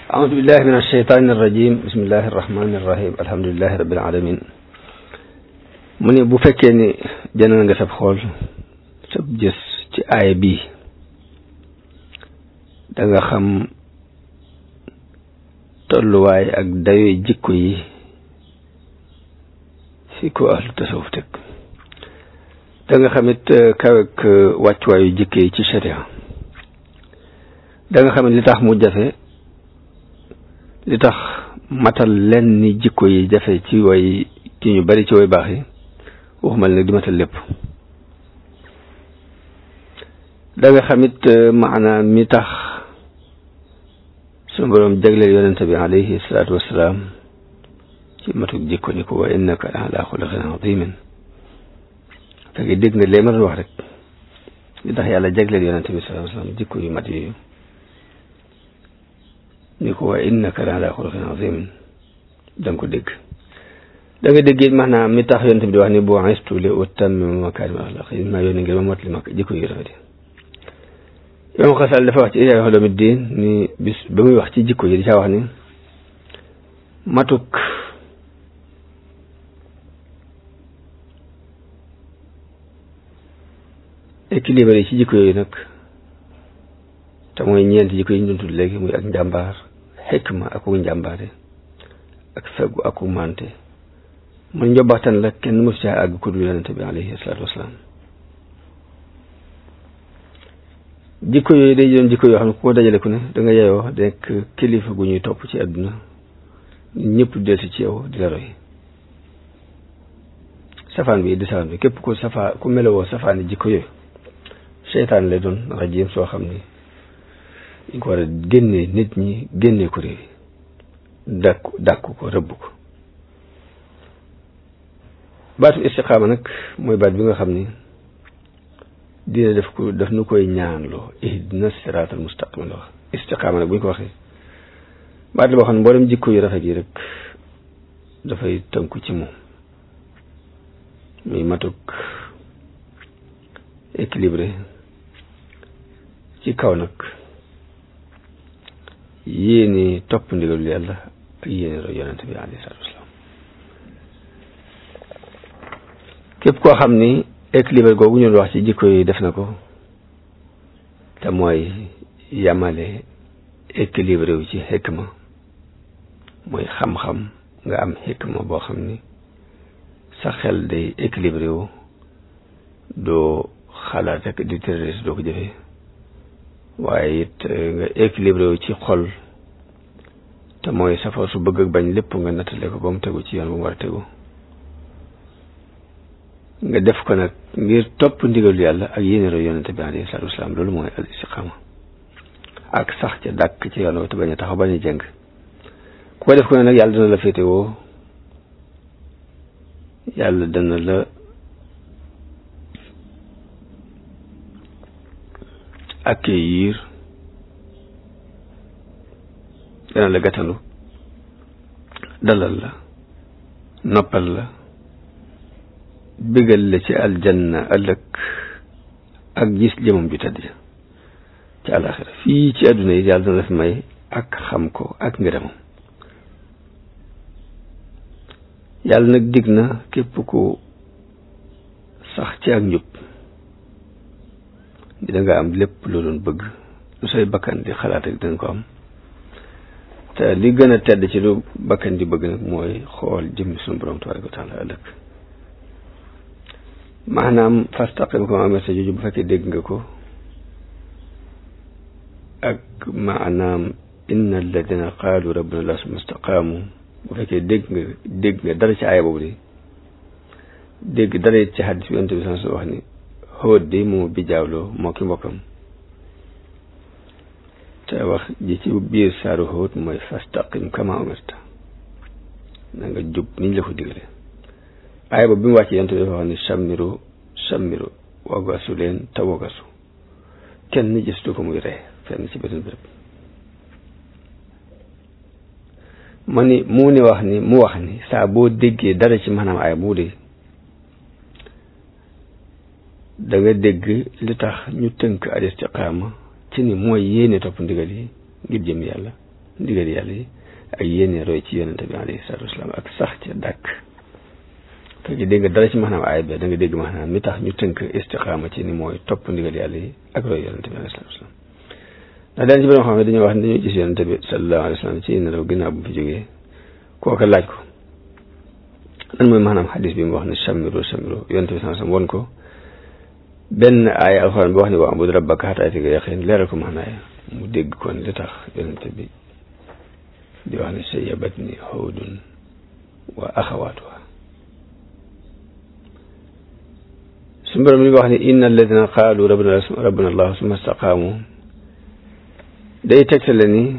أعوذ بالله من الشيطان الرجيم بسم الله الرحمن الرحيم الحمد لله رب العالمين mu ne bu fekkee ni jënd nga sab xool sab gis ci aaya bii da nga xam tolluwaay ak dayoy jikko yi fi ko ahlu tasawuf teg da nga xamit kawek wàccuwaayu jikko yi ci sharia da nga xamit li tax mu jafe li tax matal len ni jikko yi jafe ci way ci ñu bari ci way baax yi waxumal nag di matal lépp da nga xamit maanaam mi tax sunu boroom jagleel yonente bi alayhi salaatu wassalaam ci matuk jikko ni ko wa innaka la ala xuluqin azimin fekk dégg nga lee ma doon wax rek li tax yàlla jagleel yonente bi salaatu wassalaam jikko yu mat yooyu ni ko wa innaka la ala xuluqin azimin da nga ko dégg da nga dégg it maanaam mi tax yonent bi di wax ni boo istu li utammima makaarima axlaq yi maa yónni ngir ma mot li ma jikko yu rafet yi imam xasal dafa wax ci Ihya Ulumuddin ni bis ba muy wax ci jikko yi di caa wax ni matuk équilibre yi ci jikko yooyu nag te mooy ñeenti jikko yi ñu doon tudd léegi muy ak njàmbaar xikma aku njàmbaare ak feggu aku mante man njobaxtan la kenn mësu caa àgg ku dul yonente bi alayhi salaatu wasalaam jikko yooyu day doon jikko yoo xam ne ku ko dajale ku ne da nga yeyoo nekk kilifa gu ñuy topp ci àdduna ñëpp delsi ci yow di la roy safaan bi di safaan bi képp ku safa ku melowoo safaani jikko yooyu seytaan lay doon rajim soo xam ni ñu ko war a génnee nit ñi génnee ko réew dàkku dàkku ko rëbb ko baatu istiqaama nag mooy baat bi nga xam ni dina def ko daf nu koy ñaanloo ihdina siraatal mustaqim la wax istiqaama nag bu ñu ko waxee baat la boo xam ne mboolem jikko yu rafet yi rek dafay tënku ci moom muy matuk équilibré ci kaw nag yéeni topp ndigalu yàlla ak yéeni roy yonente bi alayhi salaatu wasalaam képp koo xam ni équilibre googu ñu wax ci jikko yi def na ko te mooy yamale équilibré wu ci xikma mooy xam-xam nga am xikma boo xam ni sa xel day équilibré wu doo xalaat rek di terroriste doo ko jëfee waaye it nga équilibré wu ci xol te mooy safar su bëgg ak bañ lépp nga nattale ko ba mu tegu ci yoon bu mu war a tegu nga def ko nag ngir topp ndigalu yàlla ak yéene roy yonente bi alayhi salaatu wasalaam loolu mooy al istiqaama ak sax ca dàkk ci yoon te bañ a taxaw bañ a jëng ku ko def ko ne nag yàlla dana la féete woo yàlla dana la accueillir dana la gàttandu dalal la noppal la bégal la ci aljanna ëllëg ak gis jëmam ju tedd ja ci àlaxira fii ci àdduna yi yàlla dana def may ak xam ko ak ngërëmam yàlla nag dig na képp ku sax ci ak njub di da nga am lépp loo doon bëgg lu say bakkan di xalaat rek danga ko am te li gën a tedd ci lu bakkan di bëgg nag mooy xool jëmmi sunu borom tabaraka wa taala ëllëg maanaam fastaqim kama amarta jooju bu fekkee dégg nga ko ak maanaam inna alladina qaalu rabbuna allah summa istaqaamu bu fekkee dégg nga dégg nga dara ci aaya boobu de dégg dara it ci xaddis bi yonent bi sans wax ni xóot de moo bi jaawloo moo ki mbokkam te wax ji ci biir saaru xóot mooy fastaqim kama amarta na nga jub niñ la ko digale aaya boobu bi mu wàcc yonent bi dafa wax ni sammiru sammiru wagasu leen te wagasu kenn gistu ko muy ree fenn ci beneen béréb ma ni mu ni wax ni mu wax ni saa boo déggee dara ci maanaam aaya bu de da nga dégg li tax ñu tënk al istiqaama ci ni mooy yéene topp ndigal yi ngir jëm yàlla ndigal yàlla yi ak yéene roy ci yonente bi alayhi salaatu wasalaam ak sax ca dàkk fekk dégg nga dara ci maanaam aaya bi da nga dégg maanaam mi tax ñu tënk istiqaama ci ni mooy topp ndigal yàlla yi ak roy yonente bi alayhi salaatu wasalaam ndax daan ci borom xam ne dañoo wax ne dañoo gis yonente bi sallallahu alayhi wa sallam ci nelaw ginnaaw bu fi jógee kooka laaj ko lan mooy maanaam xadis bi mu wax ne samiru samiru yonente bi sallallahu alayhi wa sallam won ko benn aaya alxuraan bi wax ni wa abud rabbaka hattaa ya'tiyakal yaqiin leeral ko maanaaya mu dégg kon li tax yonente bi di wax ne sayyabatni hudun wa axawaatuha suñu borom li wax ne inna alladina qaalu rabbuna rabbuna allah summa istaqaamu day tegtale ni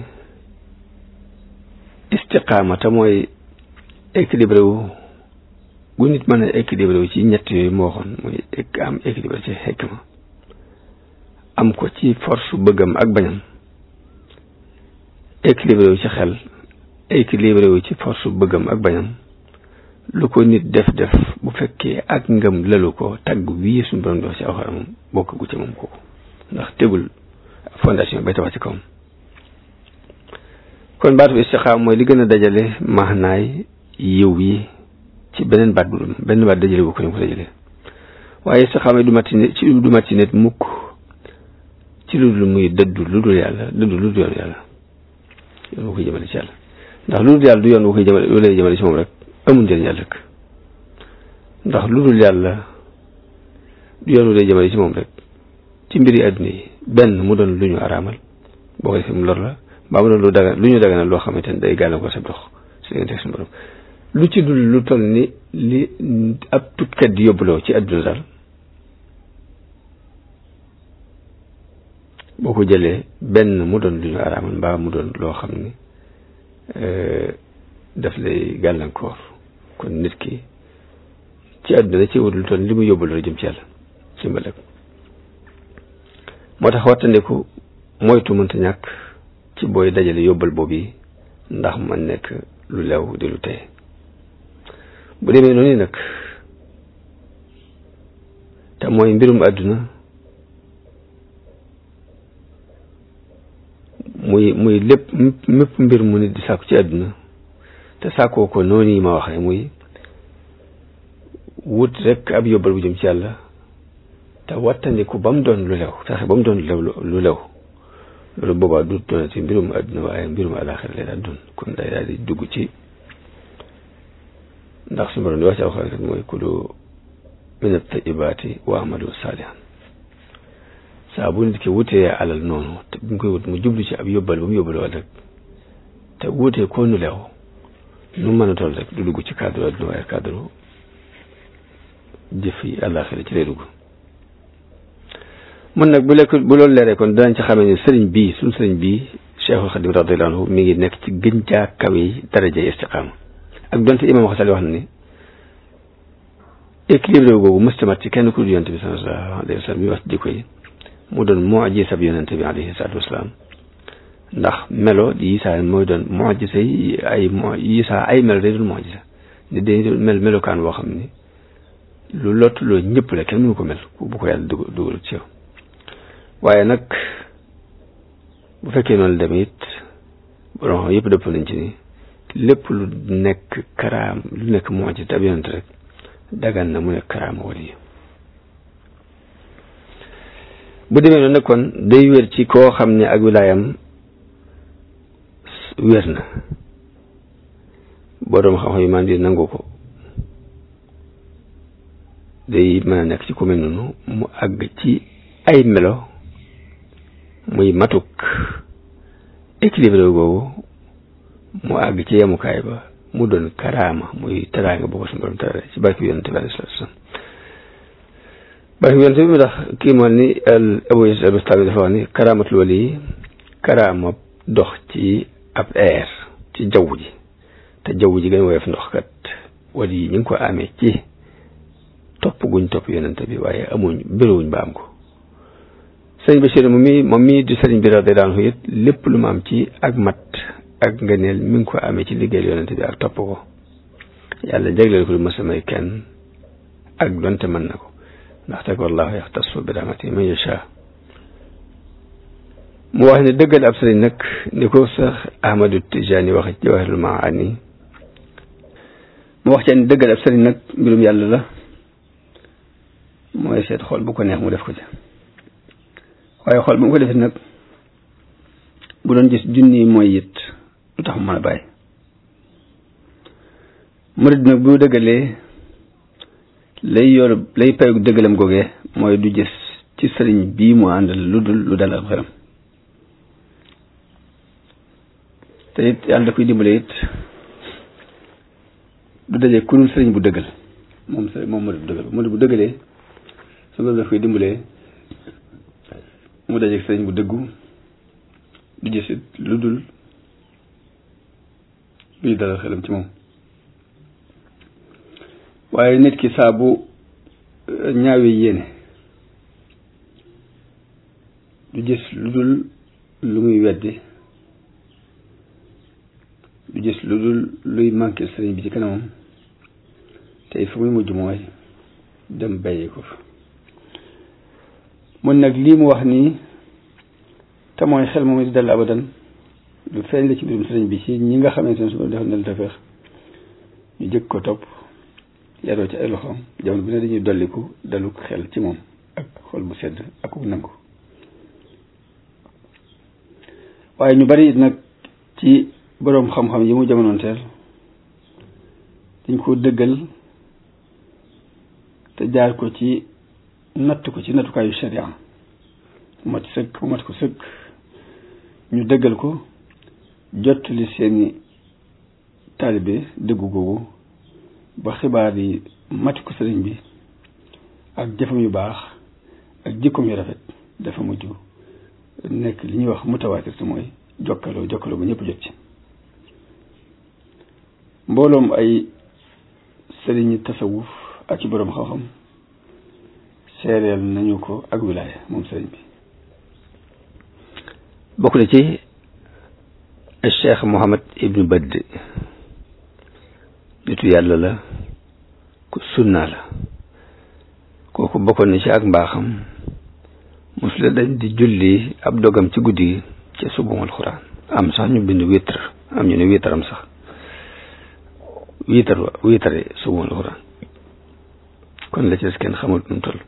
istiqaama te mooy équilibré wu gu nit mën a équilibré wu ci ñett yooyu moo waxoon mooy am équilibré ci xikma am ko ci force bëggam ak bañam équilibré wu ci xel équilibré wu ci force bëggam ak bañam lu ko nit def def bu fekkee ak ngëm lalu ko tagg wii suñu borom di wax ci alxuraan moom bokk gu ci moom kooku ndax tegul fondation bay tabax ci kawam kon baatu istiqaam mooy li gën a dajale maanaay yiw yi ci beneen baat bu benn baat dajale bu ko ñu ko dajale waaye istiqaama du mat ci nit ci du mat ci nit mukk ci lu dul muy dëddu lu dul yàlla dëddu lu dul yoon yàlla yoon bu koy jëmale ci yàlla ndax lu dul yàlla du yoon bu koy jëmale lu lay jëmale ci moom rek amul njëriñ yàlla rek ndax lu dul yàlla du yoon wu lay jëmale ci moom rek ci mbiri àdduna yi benn mu doon lu ñu araamal boo ko defee mu lor la mbaa mu doon lu daga lu ñu daganal loo xamante ne day gàllankoor sa dox su diggante ak suñu borom lu ci dul lu toll ni li ab tukkat di yóbbuloo ci àdduna daal boo ko jëlee benn mu doon lu ñu araamal mbaa mu doon loo xam ni daf lay gàllankoor kon nit ki ci àdduna da ci wut lu toll li mu yóbbuloo jëm ci yàlla simbale ko moo tax wattandiku moytu mënta ñàkk ci booy dajale yóbbal boobu yi ndax man nekk lu lew di lu tey bu demee noonu nag te mooy mbirum àdduna muy muy lépp mépp mbir mu nit di sàkku ci àdduna te sàkkoo ko noonu yi ma waxee muy wut rek ab yóbbal bu jëm ci yàlla te wattandiku ba mu doon lu lew fexe ba mu doon lu lew lu lew loolu boobaa du doon ci mbirum àdduna waaye mbirum àlaaxira lay daal doon kon day daal di dugg ci ndax su ma doon di wax ci alxuraan kat mooy kulu min at-tayyibaati wa amalu saalihan saa bu nit ki wutee alal noonu te bi mu koy wut mu jublu ci ab yóbbal ba mu yóbbaloo rek te wutee ko nu lew nu mën a toll rek du dugg ci cadre àdduna waaye cadre jëf yi àlaaxira ci lay dugg mun nag bu lekk bu loolu leeree kon danañ ci xamee ne sëriñ bii suñ sëriñ bii Cheikhul Xadim radiyallahu anhu mi ngi nekk ci gën jaa kawe yi daraja istiqaama ak donte imam Xasali wax na ni équilibre googu mëstamat ci kenn ku dul yonente bi sallallahu alayhi wa sallam mi wax jikko yi mu doon mu'jiza bi yonente bi alayhi salaatu wasalaam ndax melo di Isaa mooy doon mu'jiza yi ay Isaa ay melo day doon mu'jiza ni day mel melokaan boo xam ni lu lott loo ñëpp la kenn mënu ko mel bu ko yàlla dugal dugal ci yow waaye nag bu fekkee noonu la demee it borom xam yëpp dëpp nañ ci ni lépp lu nekk karaam lu nekk moo ci tab yonent rek dagan na mu nekk karaama wali bu demee noonu nag kon day wér ci koo xam ne ak wilaayam wér na borom xam-xam yi man di nangu ko day mën a nekk ci ku mel noonu mu àgg ci ay melo muy matuk équilibré googu mu àgg ci yemukaay ba mu doon karaama muy teraanga boo ko suñu borom terale ci barke bi yonente bi alayhi salaatu salaam barke bi yonente bi mu tax kii moom ni Abu Yazid al-Bastami dafa wax ni karaamatul wali karaama dox ci ab air ci jaww ji te jaww ji gën woyof ndox kat wali yi ñu ngi ko amee ci topp guñ topp yonente bi waaye amuñ bëriwuñ ba am ko sëñ Bachir moom mi moom mii di sëriñ bi radiyallaahu anhu it lépp lu ma am ci ak mat ak ngëneel mi ngi ko amee ci liggéeyal yonente bi ak topp ko yàlla jagleel ko lu ma samay kenn ak donte mën na ko ndaxte ko wallaahu yaxtassu bi rahmatihi man yashaa mu wax ne dëggal ab sëriñ nag ni ko sax Ahmadu Tijaani wax ci Jawahirul Maani mu wax ci ne dëggal ab sëriñ nag mbirum yàlla la mooy seet xool bu ko neex mu def ko ci waaye xool bu mu ko defee nag bu doon gis junni mooy it lu tax mu mën a bàyyi murid nag bu dëggalee lay yor lay payu dëggalam googee mooy du gis ci sëriñ bii mu àndal lu dul lu dal ak xelam te it yàlla da koy dimbale it du daje ku dul sëriñ bu dëggal moom sëriñ moom murid bu dëggal murid bu dëggalee su ko daf koy dimbalee mu daje sëriñ bu dëggu du gis it lu dul luy dalal xelam ci moom waaye nit ki saa bu ñaawee yéene du gis lu dul lu muy weddi du gis lu dul luy manqué sëriñ bi ci kanamam te fu muy mujj mooy dem bàyyi ko fa mun nag lii mu wax nii te mooy xel moom di dal abadan lu feeñ la ci mbirum sëriñ bi ci ñi nga xamante ne su defal na la tafeex ñu jëkk ko topp yaroo ci ay loxoom jamono bi ne dañuy dolliku dalu xel ci moom ak xol bu sedd ak ku nangu waaye ñu bari nag ci boroom xam-xam yi mu jamonoonteel dañ ko dëggal te jaar ko ci natt ko ci nattukaayu sharia mu mat sëkk mu mat ko sëkk ñu dëggal ko jottali seeni taalibe dëggu googu ba xibaar yi mati ko sëriñ bi ak jëfam yu baax ak jikkoom yu rafet dafa mujj nekk li ñuy wax mutawaatir te mooy jokkaloo jokkaloo ba ñëpp jot ci mbooloom ay sëriñi tasawuf ak ci boroom xam-xam seereel nañu ko ak wilaaya moom sëriñ bi bokk na ci cheikh Mohammed ibnu Badd nitu yàlla la ku sunna la kooku bokkoon na ci ak mbaaxam mosula dañ di julli ab dogam ci guddi gi ci subum alxuraan am sax ñu bind witr am ñu ne witaram sax witar wa witare subum alxuraan kon la ci des kenn xamul nu mu toll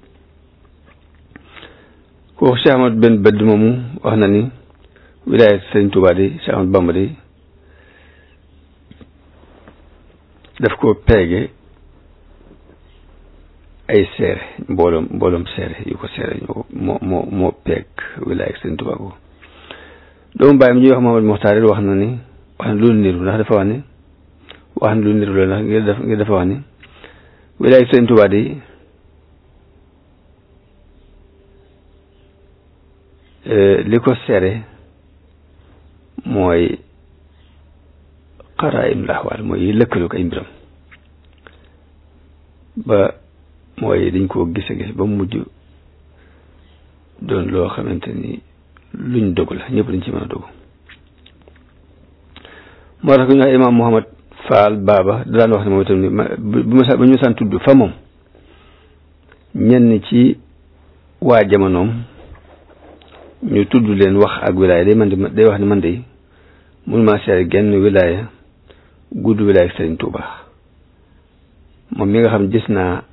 kooku Cheikh Ahmad benn bëdd moomu wax na ni wilaaya Sëriñ Tuubaa di Cheikh Ahmad Bamba di daf ko peege ay seere mbooloom mbooloom seere yu ko seere ñoo moo moo moo peeg wilaaya Sëriñ Tuubaa ko doomu bàyyam ñuy wax Mahamad Muxtaar wax na ni wax na lu niru ndax dafa wax ni wax na lu niru la ndax ngir def ngir dafa wax ni wilaaya Sëriñ Tuubaa di li ko seere mooy xaraayim laxwaal mooy yi lëkkaloo ko ay mbiram ba mooy dañ koo gise gis ba mujj doon loo xamante ni luñ dogu la ñëpp dañ ci mën a dogu moo tax ku ñu wax imaam Muhammad Faal Baaba daan wax ne moom itam ni bu ma bu ñu saan tudd fa moom ñenn ci waa jamonoom ñu tudd leen wax ak wilaaya day man di day wax ne man de mun maa seere genn wilaaya gudd wilaaya Sëriñ Tuuba moom mi nga xam gis naa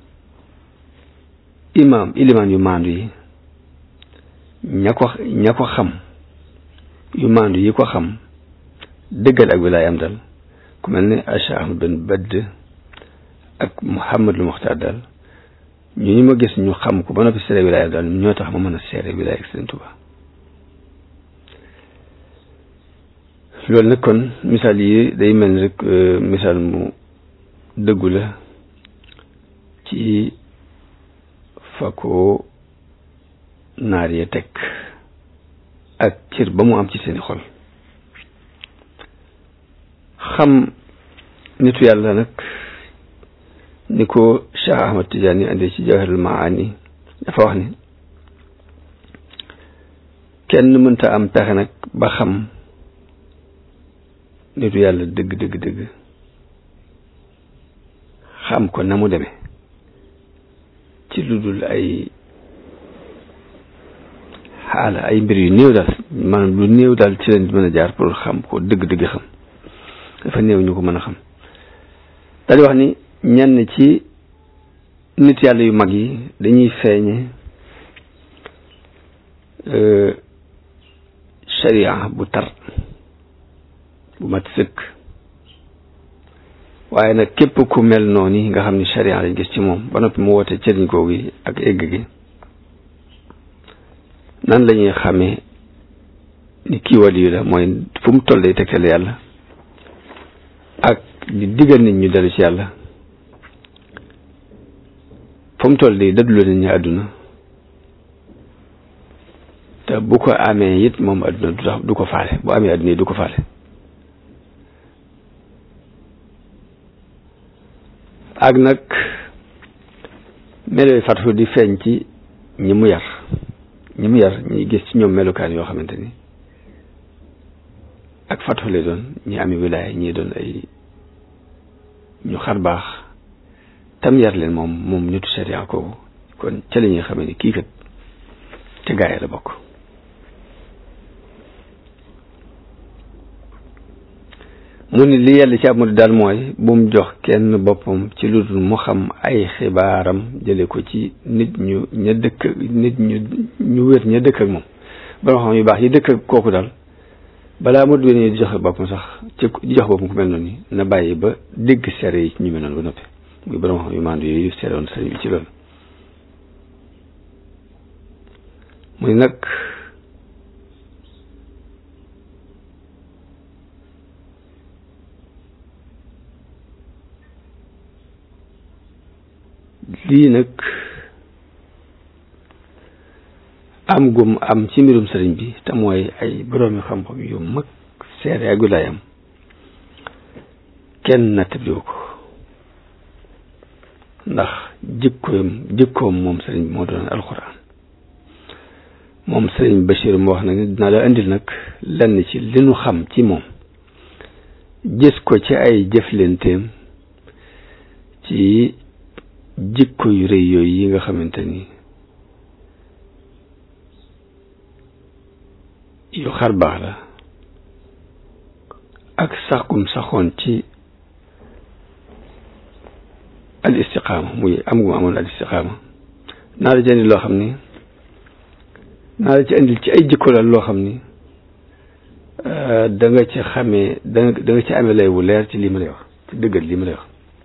imaam ilimaan yu maandu yi ña ko ña ko xam yu maandu yi ko xam dëggal ak wilaaya am dal ku mel ne Cheikh Ahmad Ben Badd ak Muhammadul Muxtaar daal ñu ñu ma gis ñu xam ko ba noppi seere wilaaya daal ñoo tax ma mën a seere wilaaya Sëriñ Tuuba loolu nag kon misaal yi day mel ni rek misaal mu dëggu la ci fa ko naar ya teg ak cër ba mu am ci seeni xol xam nitu yàlla nag ni ko Cheikh Ahmad Tidiane andi ci Jawahirul Maani dafa wax ni kenn mënta am pexe nag ba xam nitu yàlla dëgg dëgg dëgg xam ko na mu demee ci lu dul ay ala ay mbir yu néew daal maanaam lu néew daal ci leen mën a jaar pour xam ko dëgg-dëgg xam dafa néew ñu ko mën a xam daal di wax ni ñenn ci nit yàlla yu mag yi dañuy feeñe sharia bu tar bu mat sëkk waaye nag képp ku mel noonu nga xam ni sharia lañ gis ci moom ba noppi mu woote cëriñ googu yi ak egg gi nan la ñuy xamee ni kii waliyu la mooy fu mu toll day tegtal yàlla ak di diggal nit ñu dellu ci yàlla fu mu toll day dëdduloo nit ñi àdduna te bu ko amee it moom àdduna du tax du ko faale bu amee àdduna yi du ko faale ak nag melo yu fatu di feeñ ci ñi mu yar ñi mu yar ñi gis ci ñoom melukaan yoo xamante ni ak fatu lay doon ñi ami wilaaya ñi doon ay ñu xar baax tam yar leen moom moom nitu sharia kooku kon ca la ñuy xamee ni kii kat ca gaay la bokk mu ni li yàlla ci ab murid daal mooy bu mu jox kenn boppam ci lu dul mu xam ay xibaaram jële ko ci nit ñu ña dëkk nit ñu ñu wér ña dëkk ak moom ba xam yu baax yi dëkk ak kooku daal balaa murid bi ne di joxe boppam sax ci di jox boppam ku mel noonu na bàyyi ba dégg seere yi ñu mel noonu ba noppi muy borom xam yu maandu yooyu seere woon sëriñ bi ci loolu muy nag lii nag am gum am ci mbirum sëriñ bi te mooy ay boroomi xam-xam yu mag seere ak wilaayam kenn nattabliwu ko ndax jikkoom jikkoom moom sëriñ bi moo doon alxuraan moom sëriñ Bachir mu wax nag dina la indil nag lenn ci li nu xam ci moom gis ko ci ay jëflenteem ci jikko yu rëy yooyu yi nga xamante ni yu xar baax la ak saxkum saxoon ci al istiqaama muy am gum amoon al istiqaama naa la ci indil loo xam ni naa la ci indil ci ay jikko la loo xam ni da nga ci xamee da nga da nga ci amee lay wu leer ci lii ma lay wax ci dëggal lii ma lay wax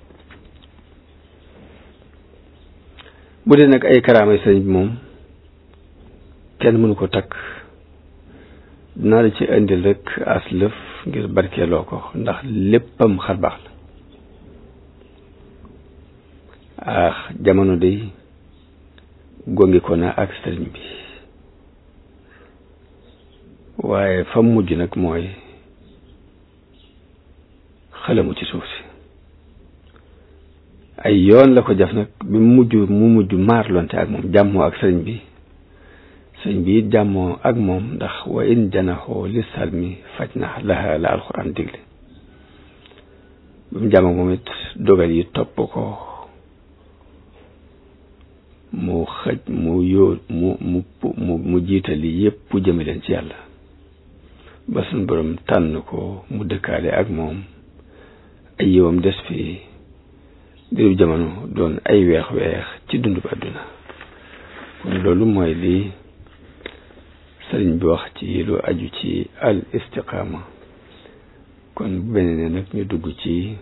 bu dee nag ay karaamay sëriñ bi moom kenn mënu ko takk dinaa la ci indil rek as lëf ngir barkeeloo ko ndax léppam xar baax la ah jamono day gongi ko na ak sëriñ bi waaye fa mujj nag mooy xalamu ci suuf si ay yoon la ko jaf nag bi mu mujj mu mujj maarlonte ak moom jàmmoo ak sëriñ bi sëriñ bi it jàmmoo ak moom ndax wa in janaxoo li salmi faj na laha la alxuraan digle bi mu jàmmoo moom it dogal yi topp ko mu xëj mu yóo mu mu mu mu jiitali yépp jëme leen ci yàlla ba suñ borom tànn ko mu dëkkaale ak moom ay yiwam des fi diiru jamono doon ay weex-weex ci dundu ba àdduna kon loolu mooy li sëriñ bi wax ci lu aju ci al istiqaama kon bu beneen nag ñu dugg ci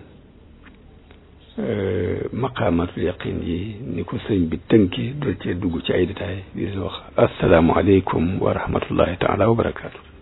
maqaamatul yaqin yi ni ko sëriñ bi tënki dool cee dugg ci ay détails di leen wax asalaamualeykum wa rahmatullahi taala wa barakaatu